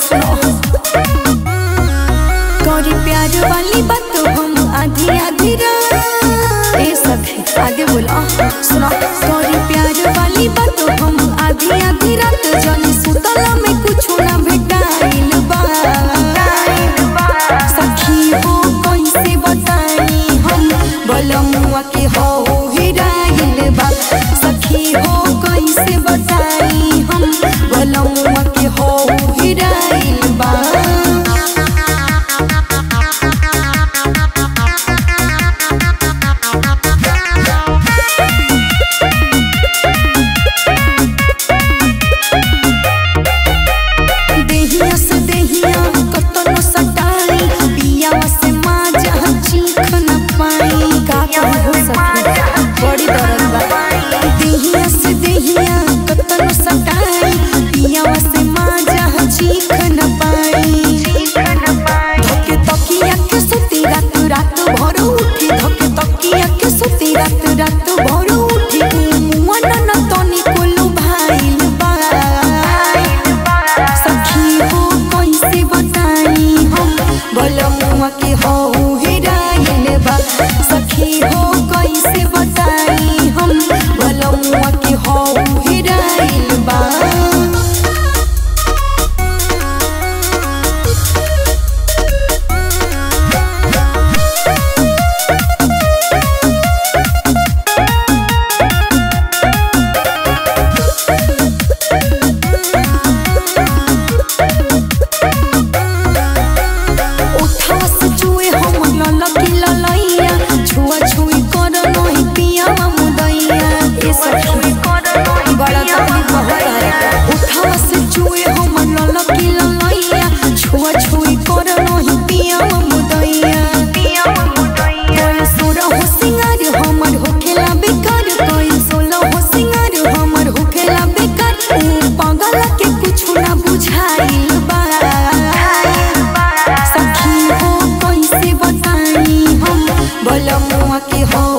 सुनो करी प्यार वाली बात हम आधी आधी रात ए सखी आगे बोला सुनो करी प्यार वाली बात हम आधी आधी रात जानी सुतला में कुछ ना भेटाइल बा सखी हो कैसे बताई हम बलमुआ के हो हिराइल बा सखी हो कैसे बताई हम बलमुआ के हो हिराइल बा देहिया से देहिया कतनो सटाई पियावा से माजा चीख न पाई का कहू सखी बड़ी दर्द बा देहिया से देहिया कतनो सटाई पियावा से माजा चीख न पाई धोके तकिया के सुती रात रात भर उठी धोके तकिया के सुती रात रात भर उठी मुआ न तनी कोलू भाइल बा सखी हो कैसे बताई हम बलमुआ के हो हिराइल बा सखी हो कैसे बताई हम बलमुआ के हो हिराइल बा उठवा से चुए हम ललकी ललैया छुआ छुई कर नहीं पिया मुदैया ए सखी बड़ा तकलीफ होता है उठवा से चुए हम ललकी ललैया छुआ छुई कर नहीं पिया मुदैया कोई सोरा हो सिंगार हमर होखेला बेकार कोई सोला हो सिंगार हमर होखेला बेकार ऊ पागल के कुछ ना बुझाइल बा सखी हो कैसे बताई हम बलमुआ के हो